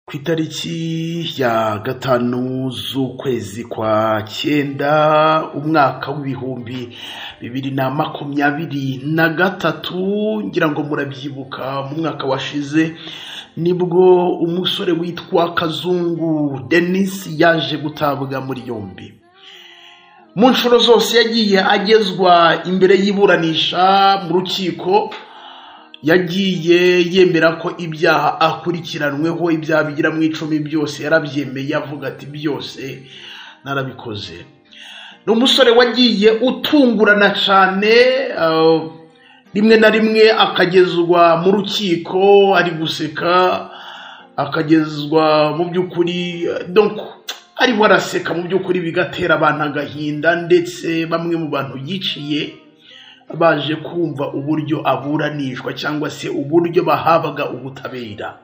ku itariki ya gatanu z'ukwezi kwa cyenda umwaka w'ibihumbi bibiri na makumyabiri na gatatu ngira ngo murabyibuka mu mwaka washize nibwo umusore witwa kazungu denise yaje gutabwa muri yombi mu nshuro zose yagiye agezwa imbere y'iburanisha mu rukiko yagiye yemera ko ibyaha akurikiranweho ibyaha bigira mu icumi byose yarabyemeye avuga ati byose narabikoze ni umusore wagiye utungurana cyane rimwe na rimwe akagezwa mu rukiko ari guseka akagezwa mu by'ukuri ariho araseka mu by'ukuri bigatera abantu agahinda ndetse bamwe mu bantu yiciye baje kumva uburyo aburanishwa cyangwa se uburyo bahabwa ubutabera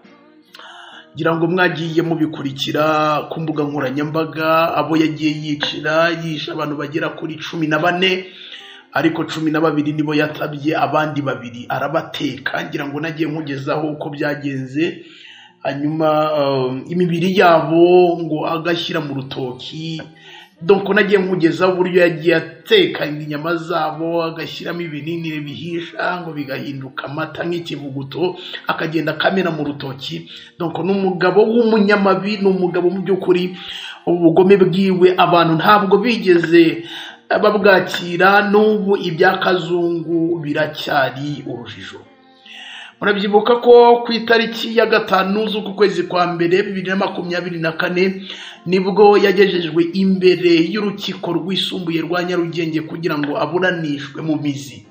ngira ngo mwagiye mubikurikira ku mbuga nkoranyambaga abo yagiye yicira yishe abantu bagera kuri cumi na bane ariko cumi na babiri nibo yatabye abandi babiri arabateka ngira ngo nagiye mugezaho uko byagenze hanyuma imibiri yabo ngo agashyira mu rutoki doko nagiye mugezaho uburyo yagiye atekanya inyama zabo agashyiramo ibinini bihisha ngo bigahinduka amata nk'ikivuguto akagenda akamena mu rutoki doko ni umugabo w'umunyamabi ni umugabo mu by'ukuri ubugome bwiwe abantu ntabwo bigeze babwakira n'ubu ibya kazungu biracyari urujijo murabyibuka ko ku itariki ya gatanu z'uku kwezi kwa mbere bibiri na makumyabiri na kane nibwo yagejejwe imbere y'urukiko rwisumbuye rwa nyarugenge kugira ngo aburanishwe mu mizi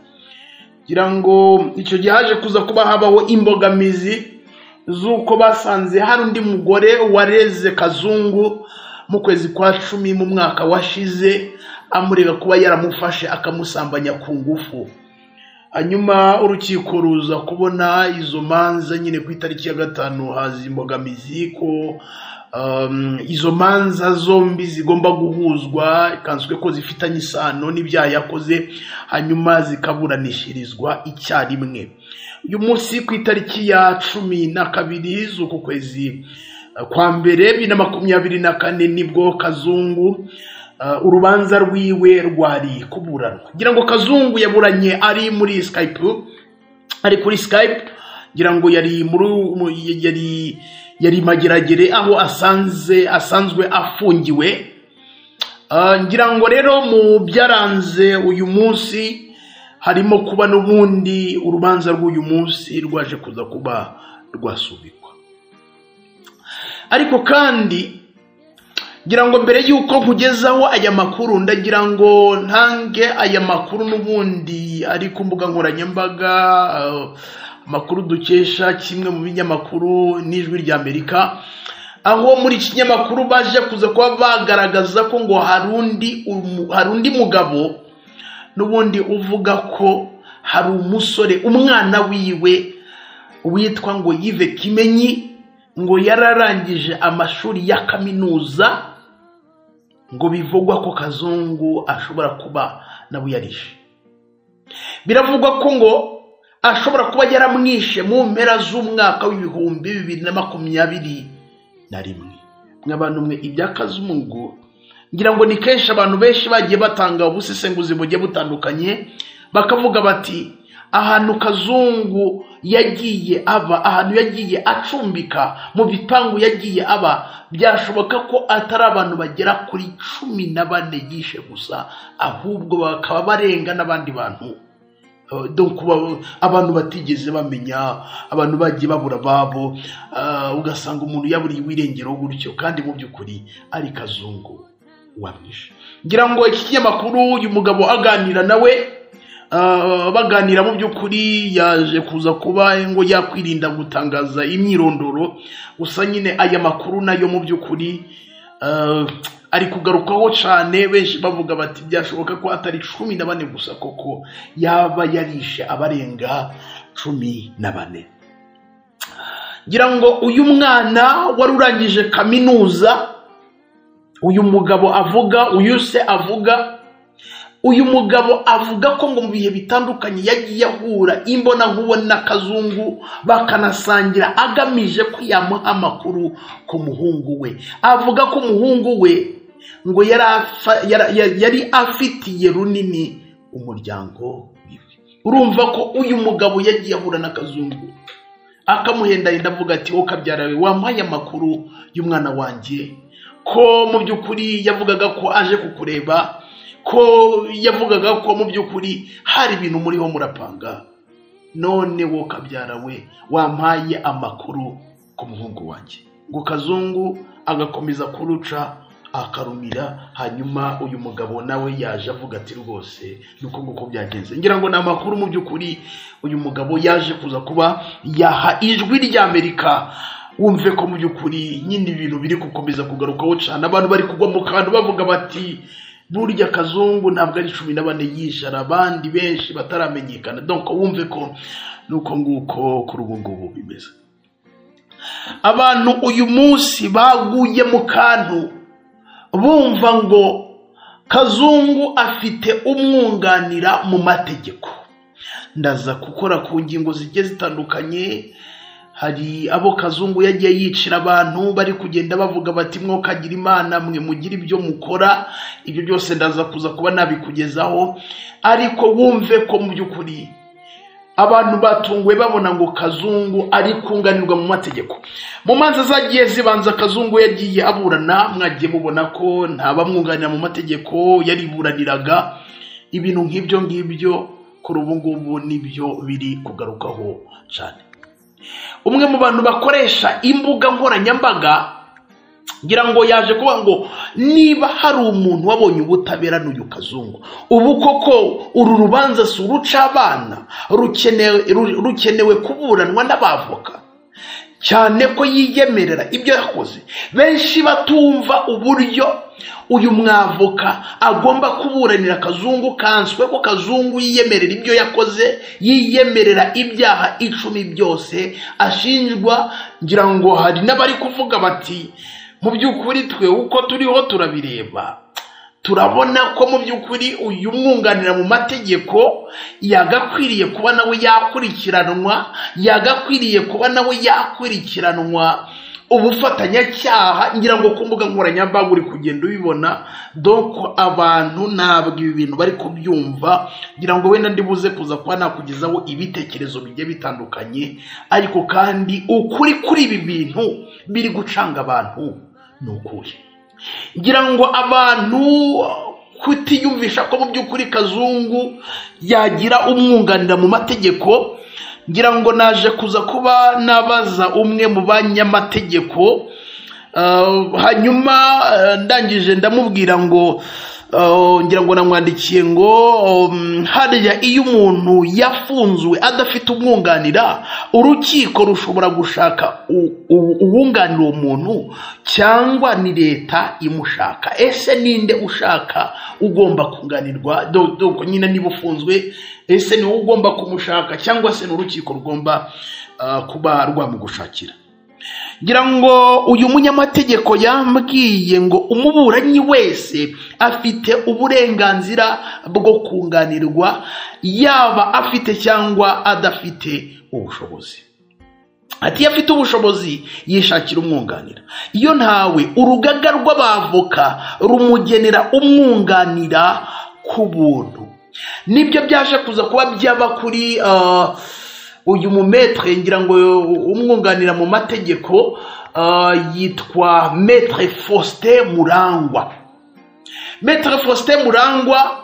kugira ngo icyo gihe haje kuza kuba habaho imbogamizi z'uko basanze hari undi mugore wareze kazungu mu kwezi kwa cumi mu mwaka washize amurega kuba yaramufashe akamusambanya ku ngufu hanyuma urukiko ruza kubona izo manza nyine ku itariki ya gatanu haza imbogamizi ko izo manza zombi zigomba guhuzwa ikanzwe ko zifitanye isano n'ibyaha yakoze hanyuma zikaburanishirizwa icyarimwe uyu munsi ku itariki ya cumi na kabiri z'uku kwezi kwa mbere bibiri na makumyabiri na kane nibwo kazungu urubanza rwiwe rwari kuburanwa ngira ngo kazungu yaburanye ari muri skype ari kuri skype ngira ngo yari muri yari yari mageragere aho asanze asanzwe afungiwe ngira ngo rero mu byaranze uyu munsi harimo kuba n'ubundi urubanza rw'uyu munsi rwaje kuza kuba rwasubikwa ariko kandi ngira ngo mbere y'uko nkugezaho aya makuru ndagira ngo ntange aya makuru n'ubundi ari ku mbuga nkoranyambaga amakuru dukesha kimwe mu binyamakuru n'ijwi rya amerika aho muri iki kinyamakuru baje kuza kuba bagaragaza ko ngo hari undi mugabo n'ubundi uvuga ko hari umusore umwana wiwe witwa ngo yive kimenyi ngo yararangije amashuri ya kaminuza ngo bivugwa ko kazungu ashobora kuba nabo yarishe biravugwa ko ngo ashobora kuba yaramwishe mu mpera z'umwaka w'ibihumbi bibiri na makumyabiri na rimwe nk'abantu mwe ibya kazungu ngira ngo ni kenshi abantu benshi bagiye batanga ubusesenguzi bugiye butandukanye bakavuga bati ahantu kazungu yagiye aba ahantu yagiye acumbika mu bipangu yagiye aba byashoboka ko atari abantu bagera kuri cumi na bane yishe gusa ahubwo bakaba barenga n'abandi bantu abantu batigeze bamenya abantu bagiye babura ababo ugasanga umuntu yaburiye irengero gutyo kandi mu by'ukuri ari kazungu wamwishe ngira ngo iki kinyamakuru uyu mugabo aganira nawe baganira mu by'ukuri yaje kuza kuba ngo yakwirinda gutangaza imyirondoro gusa nyine aya makuru nayo mu by'ukuri ari kugarukaho cyane benshi bavuga bati byashoboka ko atari cumi na bane gusa koko yaba yarishe abarenga cumi na bane ngira ngo uyu mwana wari urangije kaminuza uyu mugabo avuga uyu se avuga uyu mugabo avuga ko ngo mu bihe bitandukanye yagiye ahura imbona kazungu bakanasangira agamije ko yamuha amakuru ku muhungu we avuga ko umuhungu we ngo yari afa- yara- yari- yari afitiye runini umuryango wiwe urumva ko uyu mugabo yagiye ahura na kazungu akamuhendahenda avuga ati wowe kabyara we wampaye amakuru y'umwana wanjye ko mu by'ukuri yavugaga ko aje kukureba ko yavugaga ko mu by'ukuri hari ibintu muriho murapanga none wo kabyara we wampaye amakuru ku muhungu wanjye ngo kazungu agakomeza kuruca akarumira hanyuma uyu mugabo nawe yaje avuga ati rwose ni uko nguko byagenze ngira ngo ni amakuru mu by'ukuri uyu mugabo yaje kuza kuba yaha ijwi ry'amerika wumve ko mu by'ukuri nyine ibintu biri gukomeza kugarukaho cyane abantu bari kugwa mu kantu bavuga bati burya kazungu ntabwo ari cumi na bane yishara abandi benshi bataramenyekana donc wumve ko nuko nguko kuri ubu ngubu bimeze abantu uyu munsi baguye mu kantu bumva ngo kazungu afite umwunganira mu mategeko ndaza gukora ku ngingo zigiye zitandukanye hari abo kazungu yagiye yicira abantu bari kugenda bavuga bati mwokagira imana mwe mugire ibyo mukora ibyo byose ndaza kuza kuba nabikugezaho ariko wumve ko mu by'ukuri abantu batunguwe babona ngo kazungu ari kunganirwa mu mategeko mu manza zagiye zibanza kazungu yagiye aburana mwagiye mubona ko ntabamwunganira mu mategeko yariburaniraga ibintu nk'ibyo ngibyo kuri ubu ngubu nibyo biri kugarukaho cyane umwe mu bantu bakoresha imbuga nkoranyambaga ngira ngo yaje kuvuga ngo niba hari umuntu wabonye ubutabera n'uyu kazungu ubu koko uru rubanza si uruca abana rukenewe ru- rukenewe kuburanwa n'abavoka cyane ko yiyemerera ibyo yakoze benshi batumva uburyo uyu mwavoka agomba kuburanira kazungu kanswe ko kazungu yiyemerera ibyo yakoze yiyemerera ibyaha icumi byose ashinjwa ngira ngo hari n'abari kuvuga bati mu by'ukuri twe uko turiho turabireba turabona ko mu by'ukuri uyu mwunganira mu mategeko yagakwiriye kuba nawe yakurikiranwa yagakwiriye kuba nawe yakurikiranwa ubufatanyacyaha ngira ngo ku mbuga nkoranyambaga uri kugenda ubibona doko abantu ntabwo ibi bintu bari kubyumva ngira ngo wenda ndibuze kuza kuba nakugezaho ibitekerezo bigiye bitandukanye ariko kandi ukuri kuri ibi bintu biri gucanga abantu ni ukuri ngira ngo abantu kutiyumvisha ko mu by'ukuri kazungu yagira umwunganira mu mategeko ngira ngo naje kuza kuba nabaza umwe mu banyamategeko Uh, hanyuma uh, ndangije ndamubwira ngo uh, ngira ngo namwandikiye ngo um, hariya iyo umuntu yafunzwe adafite umwunganira urukiko rushobora gushaka u- u- uwunganira uwo muntu cyangwa ni leta imushaka ese ninde ushaka ugomba kunganirwa Do- do- nyine niba ufunzwe ese ni wowe ugomba kumushaka cyangwa se ni urukiko rugomba uh, kuba rwamugushakira ngira ngo uyu munyamategeko yambwiye ngo umuburanyi wese afite uburenganzira bwo kunganirwa yaba afite cyangwa adafite ubushobozi ati iyo afite ubushobozi yishakira umwunganira iyo ntawe urugaga rw'abavoka rumugenera umwunganira ku buntu nibyo byaje kuza kuba byaba kuri ah, uyu mumetre ngira ngo umwunganira mu mategeko ah, yitwa metre faustin murangwa Maître Faustin Murangwa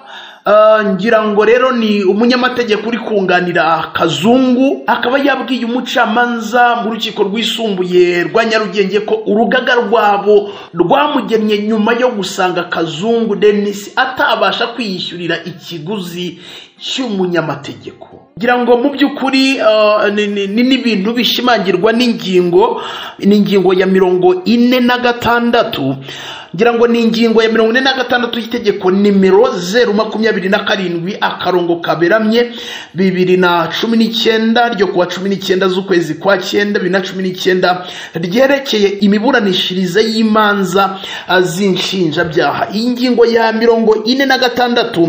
eh, ngira ngo rero ni umunyamategeko uri kunganira Kazungu akaba yabwiye umucamanza mu rukiko rwisumbuye rwa Nyarugenge ko urugaga rwabo rwamugenye nyuma yo gusanga Kazungu Denis atabasha kwiyishyurira ikiguzi cy'umunyamategeko ngira ngo mu by'ukuri ah, ni- ni ni- n'ibintu bishimangirwa n'ingingo ni ingingo ya mirongo ine na gatandatu ngira ngo ni ingingo ya mirongo ine na gatandatu y'itegeko nimero zeru makumyabiri na karindwi akarongo kaberamye bibiri na cumi n'icyenda ryo kuwa cumi n'icyenda z'ukwezi kwa cyenda bibiri na cumi n'icyenda ryerekeye imiburanishirize y'imanza ah, z'inshinjabyaha iyi ngingo ya mirongo ine na gatandatu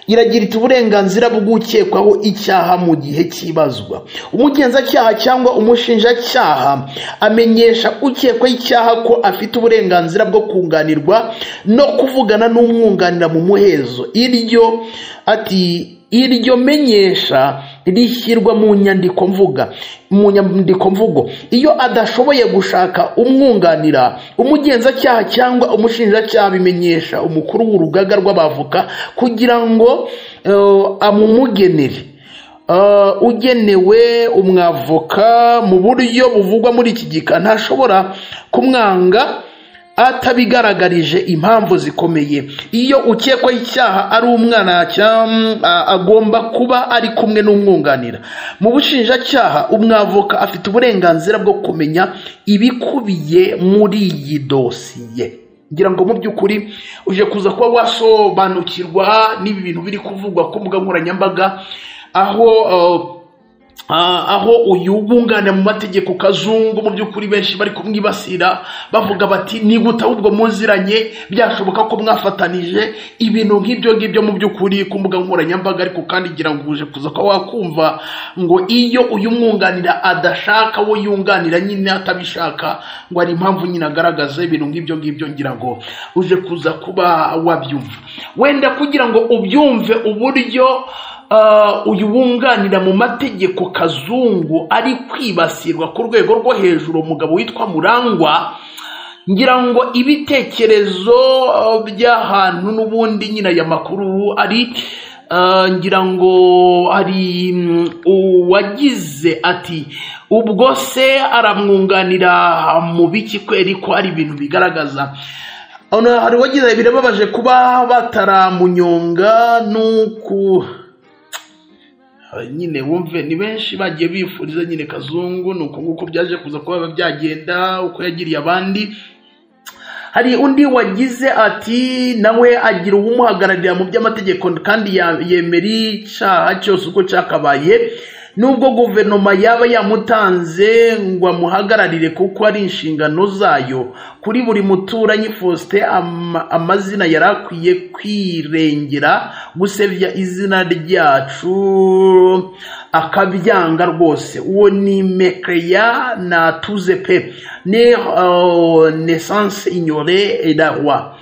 iragira iti uburenganzira bw'ukekwaho icyaha mu gihe cy'ibazwa umugenzacyaha cyangwa umushinjacyaha amenyesha ukekwaho icyaha ko afite uburenganzira bwo kunganirwa no kuvugana n'umwunganira mu muhezo iryo ati iryo menyesha rishyirwa mu nyandiko mvuga mu nyandiko mvugo iyo adashoboye gushaka umwunganira umugenzacyaha cyangwa umushinjacyaha bimenyesha umukuru w'urugaga rw'abavoka kugira ngo eh, amumugenere Eh, ugenewe umwavoka mu buryo buvugwa muri iki gika ntashobora kumwanga atabigaragarije impamvu zikomeye iyo ukekwaho icyaha ari umwana cyam- a- agomba kuba ari kumwe n'umwunganira mu bushinjacyaha umwavoka afite uburenganzira bwo kumenya ibikubiye muri iyi dosiye ngira ngo mu by'ukuri uje kuza kuba wasobanukirwa n'ibi bintu biri kuvugwa ku mbuga nkoranyambaga aho eh, Ah, aho uyu wunganira mu mategeko kazungu mu by'ukuri benshi bari kumwibasira bavuga bati nigute ahubwo muziranye byashoboka ko mwafatanije ibintu nk'ibyo ngibyo mu by'ukuri ku mbuga nkoranyambaga ariko kandi ngira ngo uje kuza kuba wakumva ngo iyo uyu mwunganira adashaka wo yunganira nyine atabishaka ngo hari impamvu nyine agaragaza ibintu nk'ibyo ngibyo ngira ngo uje kuza kuba wabyumva wenda kugira ngo ubyumve uburyo Uh, uyu wunganira mu mategeko kazungu ari kwibasirwa ku rwego rwo hejuru umugabo witwa murangwa ngira ngo ibitekerezo uh, by'ahantu n'ubundi nyina aya makuru ari uh, ngira ngo hari mm, uwagize ati ubwo se aramwunganira mu biki kweri ko ari ibintu bigaragaza Ono hari uwagize birababaje kuba bataramunyonga n'uku Hari nyine wumve ni benshi bagiye bifuriza nyine kazungu ni uko nguko byaje kuza kuba byagenda uko yagiriye abandi hari undi wagize ati nawe agira uwumuhagararira mu by'amategeko kandi ya- yemera icyaha cyose uko cyakabaye nubwo guverinoma yaba yamutanze ngo amuhagararire kuko ari inshingano zayo kuri buri muturanyi faustin ama- amazina yari akwiye kwirengera gusebya izina ryacu akabyanga rwose uwo ni mekreya na tuze pe ne uh, naissance ignore et la roi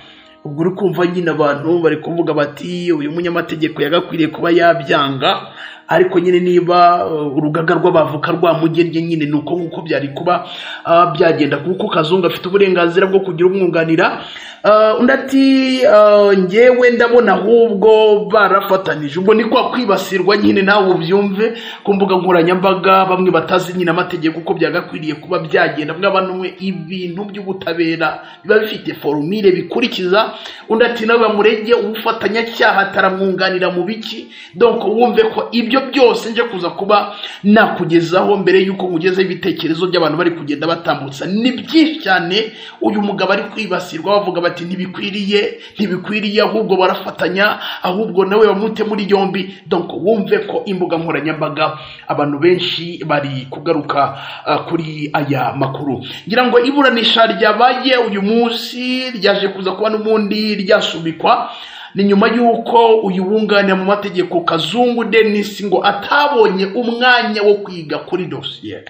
ubwo uri kumva nyine abantu bari kuvuga bati uyu munyamategeko yagakwiriye kuba yabyanga ariko nyine niba uh, urugaga rw'abavoka rwamugennye nyine ni uko nguko byari kuba uh, byagenda kuko kazungu afite uburenganzira bwo kugira umwunganira Uh, undi ati uh, njyewe ndabona ahubwo barafatanije ubwo ni kwa kwibasirwa nyine nawe ubyumve ku mbuga nkoranyambaga bamwe batazi nyine amategeko uko byagakwiriye kuba byagenda bamwe ibintu by'ubutabera biba bifite forumire bikurikiza undi ati nawe bamurege ubufatanyacyaha ataramwunganira mu biki donc wumve ko ibyo byose nje kuza kuba nakugezaho mbere y'uko nkugezeho ibitekerezo by'abantu bari kugenda batambutsa ni byinshi cyane uyu mugabo ari kwibasirwa bavuga bati ntibikwiriye ntibikwiriye ahubwo barafatanya ahubwo nawe bamute muri yombi donc wumve ko imbuga nkoranyambaga abantu benshi bari kugaruka ah, kuri aya makuru ngira ngo iburanisha ryabaye uyu munsi ryaje kuza kuba n'ubundi ryasubikwa ni nyuma y'uko uyu wunganira mu mategeko kazungu denis ngo atabonye umwanya wo kwiga kuri dosiye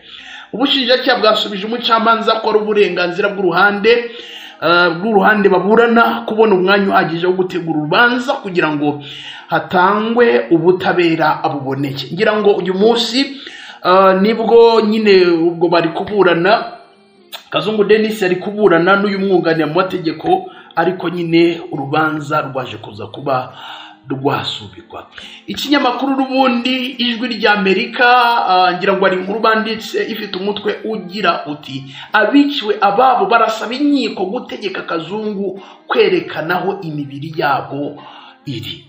ubushinjacyaha bwasubije umucamanza ko ari uburenganzira bw'uruhande eh, bw'uruhande baburana kubona umwanya uhagije wo gutegura urubanza kugira ngo hatangwe ubutabera abuboneke ngira ngo uyu munsi eh, nibwo nyine ubwo bari kuburana kazungu denis ari kuburana n'uyu mwunganira mu mategeko ariko nyine urubanza rwaje kuza kuba rwasubikwa ikinyamakuru n'ubundi ijwi ry'amerika ah, ngira ngo hari inkuru banditse ifite umutwe ugira uti abiciwe ababo barasaba inkiko gutegeka kazungu kwerekanaho imibiri yabo iri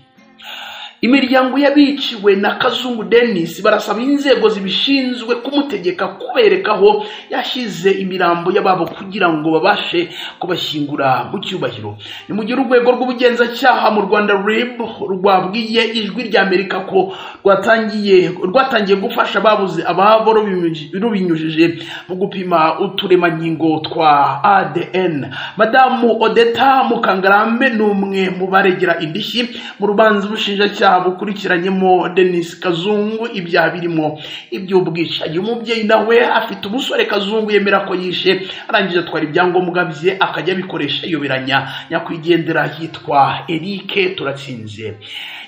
imiryango y'abiciwe na kazungu denisi barasaba inzego zibishinzwe kumutegeka kubereka aho yashyize imirambo y'ababo kugira ngo babashe kubashyingura mu cyubahiro ni mu gihe urwego rw'ubugenzacyaha mu rwanda rib rwabwiye ijwi rya amerika ko rwatangiye rwatangiye gufasha ababuze ababo rubinyuji- rubinyujije mu gupima uturemangingo twa adn madamu odeta mukangarambe ni umwe mu baregera indishyi mu rubanza ubushinjacyaha bukurikiranyemo denis kazungu ibyaha birimo iby'ubwicanyi umubyeyi nawe afite umusore kazungu yemera ko yishe arangije atwara ibyangombwa bye akajya abikoresha ayoberanya nyakwigendera yitwa erike turatsinze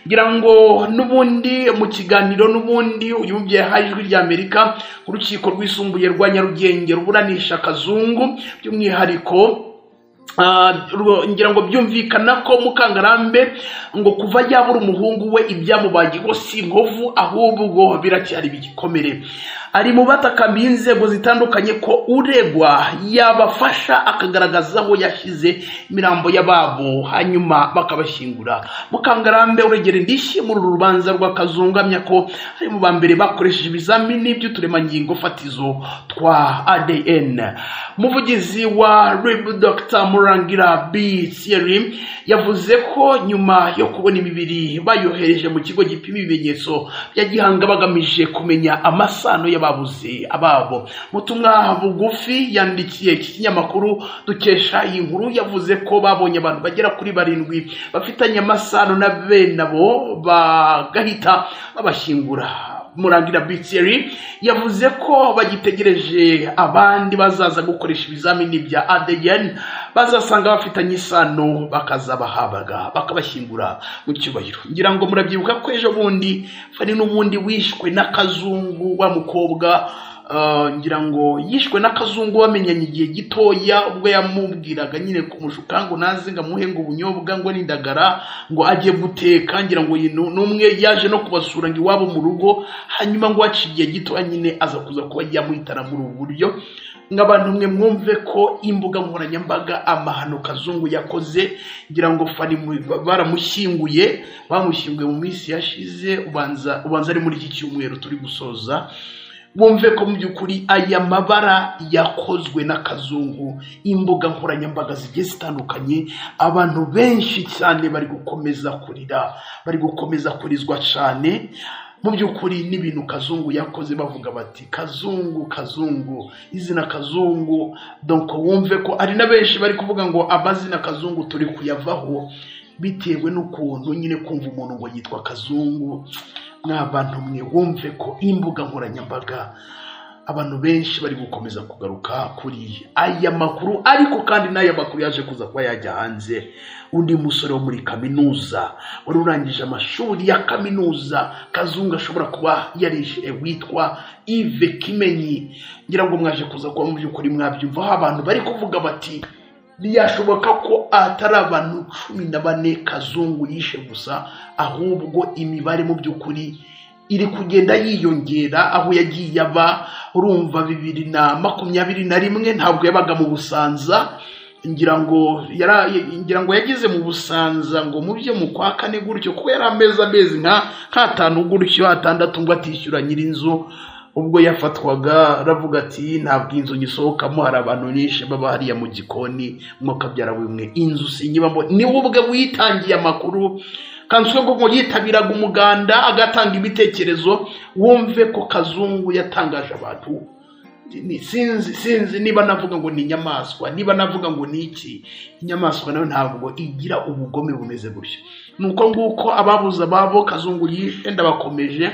ngira ngo n'ubundi mu kiganiro n'ubundi uyu mubyeyi yahaye ijwi rya amerika urukiko rwisumbuye rwa nyarugenge ruburanisha kazungu by'umwihariko Ah, rwo- ngira ngo byumvikana ko mukangarambe ngo kuva yabura umuhungu we ibyamubaye ngo si inkovu ahubwo biracyari ibigikomere ari mu batakambiye inzego zitandukanye ko uregwa yabafasha akagaragaza aho yashyize imirambo y'ababo hanyuma bakabashyingura mukangarambe uregera indishyi muri uru rubanza rwa kazungamya ko ari mu ba mbere bakoresheje ibizamini by'uturemangingo fatizo twa adn umuvugizi wa rib dr murangira b thierry yavuze ko nyuma yo kubona imibiri bayohereje mu kigo gipima ibimenyetso bya gihanga bagamije kumenya amasano y'ababuze ababo mu butumwa bugufi yandikiye iki kinyamakuru dukesha iyi nkuru yavuze ko babonye abantu bagera kuri barindwi bafitanye amasano na bene abo bagahita babashyingura murangira bitiyeri yavuze ko bagitegereje abandi bazaza gukoresha ibizamini bya adn bazasanga bafitanye isano bakazabahabaga bakabashyingura mu cyubahiro ngira ngo murabyibuka ko ejo bundi fani n'ubundi wishwe n'akazungu wa mukobwa ah, ngira ngo yishwe n'akazungu bamenyanye igihe gitoya ubwo yamubwiraga nyine kumushuka ngo naze ngo amuhe ngo ubunyobwa ngo n'indagara ngo ajye guteka ngira ngo uyu nu- n'umwe yaje no kubasura ngo iwabo mu rugo hanyuma ngo waciye igihe gitoya nyine aza kuza kuba yamuhitana muri ubu buryo nk'abantu mwe mwumve ko imbuga nkoranyambaga amahano kazungu yakoze ngira ngo fani mu- baramushyinguye bamushyinguye mu minsi yashize ubanza ubanza ari muri iki cyumweru turi gusoza wumve ko mu by'ukuri aya mabara yakozwe n'akazungu imbuga nkoranyambaga zigiye zitandukanye abantu benshi cyane bari gukomeza kurira bari gukomeza kurizwa cyane mu by'ukuri n'ibintu kazungu yakoze bavuga bati kazungu kazungu izina kazungu donko wumve ko ari na benshi bari kuvuga ngo amazina kazungu turi kuyavaho bitewe n'ukuntu nyine kumva umuntu ngo yitwa kazungu mwabantu mwe wumve ko imbuga nkoranyambaga abantu benshi bari gukomeza kugaruka kuri aya makuru ariko kandi n'aya makuru yaje kuza kuba yajya hanze undi musore wo muri kaminuza wari urangije amashuri ya kaminuza kazungu ashobora kuba yarishe witwa ive kimenyi ngira ngo mwaje kuza kuba mu by'ukuri mwabyumvaho abantu bari kuvuga bati ntiyashoboka ko atari abantu cumi na bane kazungu yishe gusa ahubwo imibare mu by'ukuri iri kugenda yiyongera aho yagiye aba urumva bibiri na makumyabiri na rimwe ntabwo yabaga mu busanza ngira ngo yara- ngira ngo yageze mu busanza ngo mu byo mu kwa kane gutyo kuko yari amezi amezi nka nk'atanu gutyo atandatu ngo atishyura nyir'inzu ubwo yafatwaga aravuga ati ntabwo inzu nyisohokamo hari abantu benshi baba hariya mu gikoni mwokabyara bimwe inzu sinyibamo niwe ubwe witangiye amakuru kanswe ngo yitabiraga umuganda agatanga ibitekerezo wumve ko kazungu yatangaje abantu ni- sinzi sinzi niba navuga ngo ni inyamaswa niba navuga ngo ni iki inyamaswa nayo ntabwo igira ubugome bumeze gutyo ni uko nguko ababuze ababo kazungu yishe ndabakomeje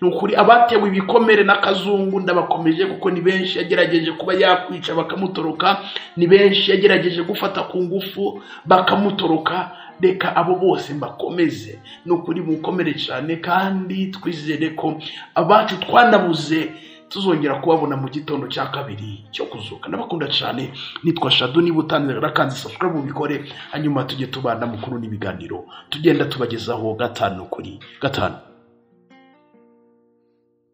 ni ukuri abatewe ibikomere na kazungu ndabakomeje kuko ni benshi yagerageje kuba yakwica bakamutoroka ni benshi yagerageje gufata ku ngufu bakamutoroka reka abo bose mbakomeze ni ukuri mukomere cyane kandi twizere ko abacu twanabuze tuzongera kubabona mu gitondo cya kabiri cyo kuzuka ndabakunda cyane nitwa shado niba utangira rakanze safura bubikore hanyuma tujye tubana mukuru n'ibiganiro tugenda tubagezaho gatanu kuri gatanu